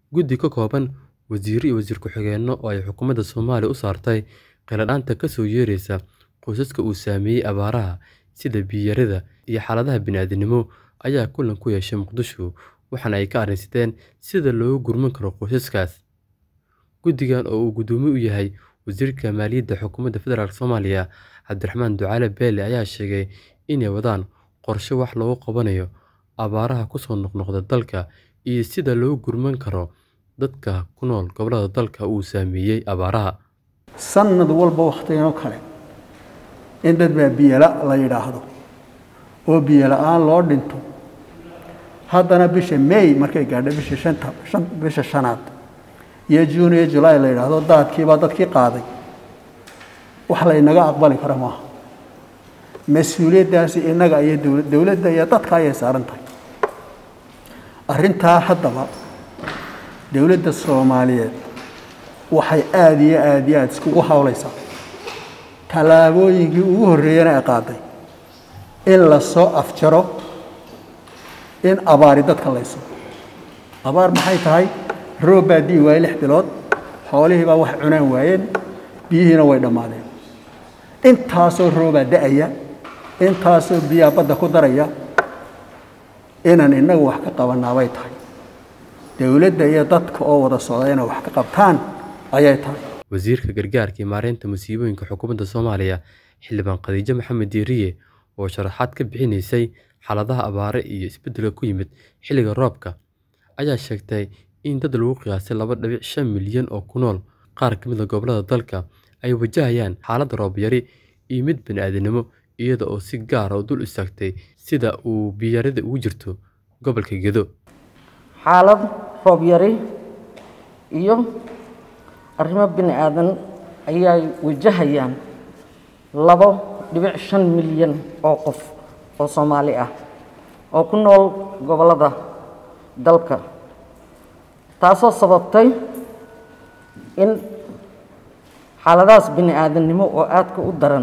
Guddi ka kooban wasiirro iyo wasiir ku-xigeenno oo ay xukuumadda Soomaaliya u saartay kheyladhaanta ka soo yeeraysa qoysaska uu saameeyay abaaraha sida biyo yarida iyo xaaladaha bini'aadantinimo ayaa kulan ku yeeshay Muqdisho waxaana ay ka arrinsadeen sidii loogu gurman karo qoysaskaas. Guddigan oo uu guddoomiye u yahay Wasiirka Maaliyadda Xukuumadda Federaalk Soomaaliya Cabdiraxmaan Ducaale Beele ayaa sheegay inay wadaan qorshe wax looga qabanayo abaaraha ku soo noqnoqda dalka iyo sida loogu gurman karo dadka ku nool gobollada dalka uu saameeyay abaaraha. Sannad walba wakhtigan kale in dad baa biyo la yidhaahdo oo biyo la'aan loo dhinto haddana bisha May markay gaadho bisha shanta bisha shanaad iyo June iyo July la yidhaahdo daadkii baa dadkii qaaday wax la inaga aqbali kara maaha mas-uuliyaddaasi innaga iyo dowladda iyo dadka ayay saaran tahay arrintaa haddaba dowladda Soomaaliyeed waxay aada iyo aada iyo aada iskugu hawlaysaa tallaabooyinkii ugu horreeyana ay qaaday in la soo afjaro in abaari dadka layso abaar maxay tahay roob baa di'i waayey lix bilood xoolihii baa wax cunaan waayeen biyihiina way dhammaadeen intaasoo roobaa da'aya intaasoo biyaha badda ku daraya inaan innagu wax ka qabanaa bay tahay dowladda iyo dadka oo wada socda inay wax ka qabtaan ayay tahay Wasiirka Gargaarka iyo Maareynta Musiibooyinka Xukuumadda Soomaaliya Xildhibaan Khadiija Maxamed Diiriye oo sharaxaad ka bixinaysay xaaladaha abaare iyo isbeddelka ku yimid xilliga roobka ayaa sheegtay in dad lagu qiyaasay laba dhibic shan milyan oo ku nool qaar ka mid ah gobollada dalka ay wajahayaan xaalad roob yari iyo mid bini'aadantinimo iyada oo si gaar ah u dul istaagtay sida uu biyo yarida ugu jirto gobolka Gedo. xaalad roob yari iyo arrimo bini'aadan ayay wajahayaan labo dhibic shan milyan oo qof oo Soomaali ah oo ku nool gobollada dalka taasoo sababtay in xaaladahaas bini'aadanimo oo aadka u daran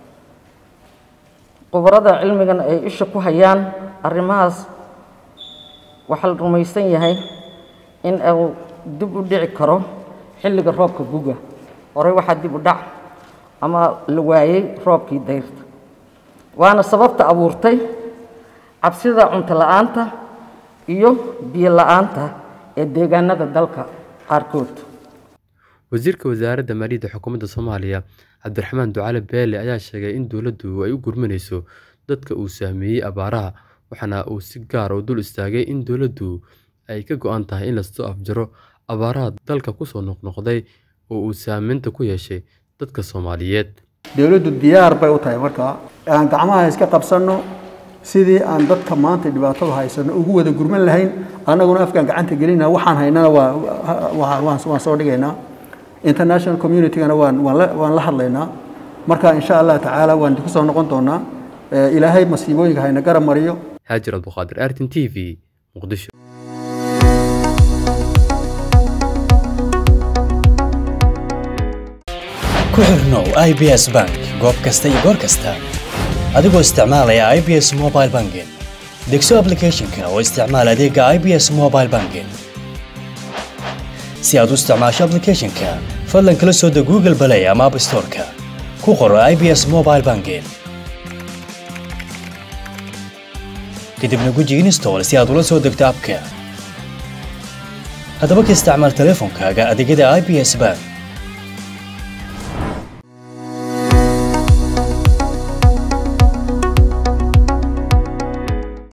khubarada cilmigan ay isha ku hayaan arrimahaas waxaa la rumaysan yahay in uu dib u dhici karo xilliga roobka guga horey waxaa dib u dhac ama la waayey roobkii dayrta waana sababta abuurtay cabsida cunto la'aanta iyo biyo la'aanta ee deegaanada dalka qaarkood Wasiirka Wasaaradda Maaliyadda Xukuumadda Soomaaliya Cabdiraxmaan Ducaale Beele ayaa sheegay in dowladdu ay u gurmanayso dadka uu saameeyay abaaraha waxaana uu si gaar ah u dul istaagay in dowladdu ay ka go'an tahay in la soo afjaro abaaraha dalka ku soo noqnoqday oo uu saameynta ku yeeshay dadka Soomaaliyeed. dowladdu diyaar bay u tahay markaa aan gacmaha iska qabsanno sidii aan dadka maanta dhibaatada haysano ugu wada gurman lahayn annaguna afkaan gacanta gelinaa waxaan haynana waa waan soo dhigaynaa international communitygana waan waan la hadlaynaa marka insha allah tacaala waan ku soo noqon doonaa ilaahay masiibooyinka hayna garab mariyo Haajir Abduqaadir Artin TV Muqdisho. ku xirnow i b s bank goob kasta iyo goor kasta adigoo isticmaalaya i b s mobile banking degso applicationka oo isticmaal adeega i b s mobile banking si aad u isticmaasho applicationka fadlan kala soo deg google play ama app storeka ku qoro i b s mobile banking kadibna guji install si aad ula soo degto abka haddaba ka isticmaal teleefonkaaga adeegyada i b s bank